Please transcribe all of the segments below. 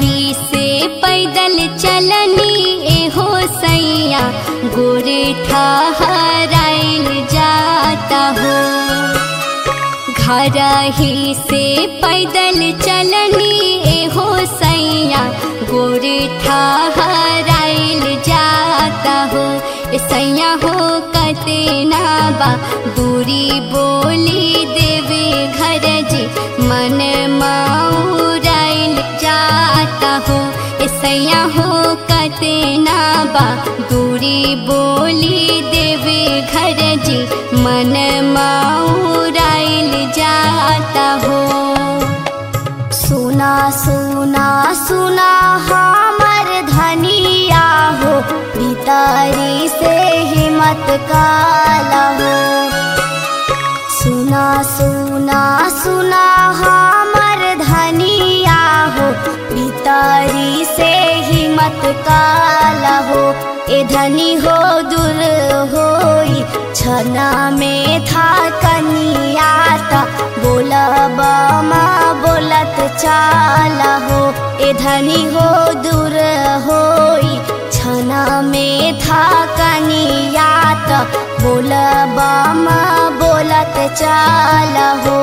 ही से पैदल चलनी एहो सैया गोरे ठहराइल जाता हो घर ही से पैदल चलनी एहो सैया गोरे ठहराइल जाता हो ए सैया हो कतना बा दूरी बोली देवे घर जी मन माउराइल जाता हो ए सैया हो कतना बा दूरी बोली देवे घर जी मन माउराइल जाता हो सुना सुना सुना हमर धनिया हो भीतरी से हिम्मत काला हो सुना सुना सुना हमर धनिया हो भीतरी से हिम्मत काला हो ए धनी हो दूर होई छना में था कनियाता बोलब माँ बोलत चाला हो ए धनी हो दूर होई छना में था कनियाता बोलब माँ बोलत चाला हो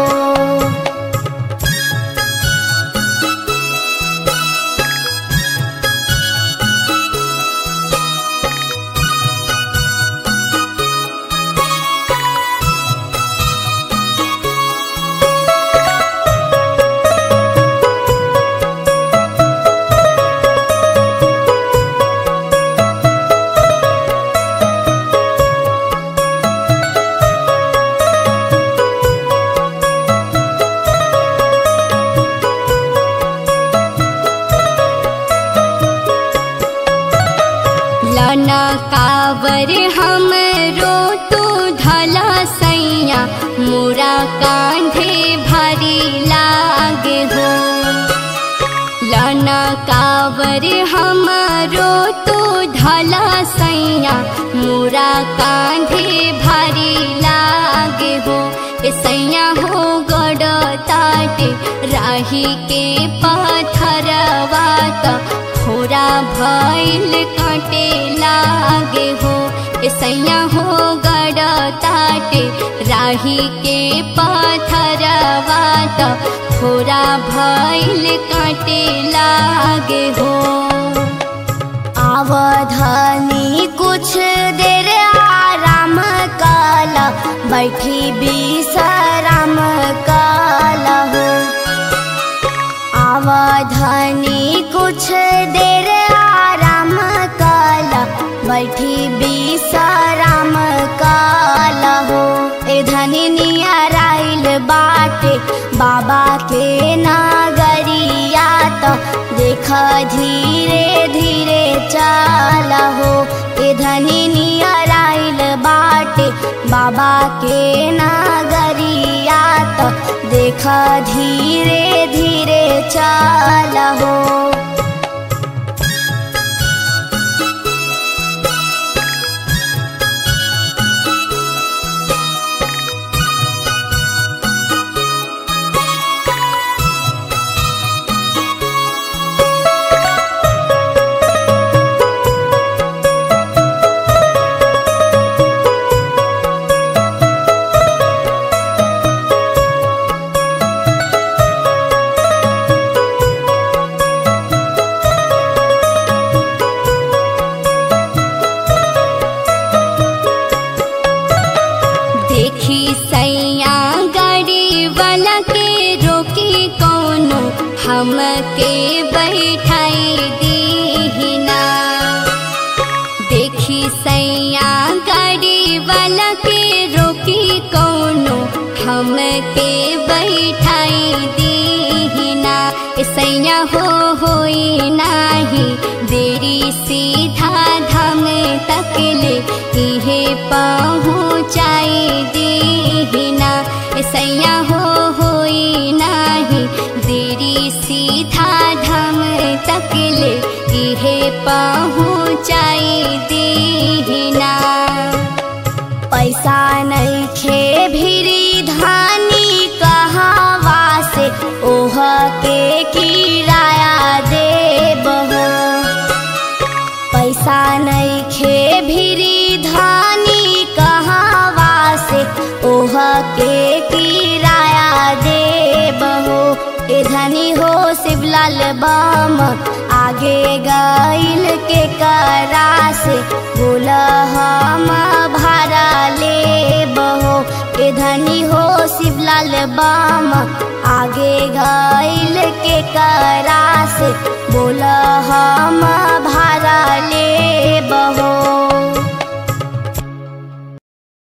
लना कावर हमरो तू धला सैया मोरा कांधे भारी लागे हो लना कावर हमरो तू धला सैया मोरा कांधे भारी लागे हो ए सैया हो गड़ ताटे राही के पाथरवा त खोरा भइल काटे लागे हो ए सैया हो गड़ ताटे राही के पाथरवा त खोरा भइल काटे लागे हो आवधानी कुछ देर आराम काला बैठी विश्राम काला हो आवधानी कुछ देर आराम काला बैठी विश्राम काला हो ए धनी नियराइल बाटे बाबा के नागरिया तो देख धीरे धीरे चाला हो ए धनी नियराइल बाटे बाबा के नागरिया तो देख धीरे धीरे चाला हो देखी सैया गाड़ी वाला के रोकी कौनो हमके बैठाई दीना देखी सैया गाड़ी वाला के रोकी कौनो हमके बैठाई दीना ए सैया हो होई नाही देरी सीधा धाम तक ले इहे पहुँचाई दीना ए सैया हो होई नाही देरी सीधा धाम तक ले इहे पहुँचाई दीना पैसा नहीं खे भिरी धानी कहावा से ओह के किराया दे शिवलाल बम आगे गईल के करा से बोल हम भारा ले बहो ए धनी हो शिवलाल बम आगे गईल के करा से बोल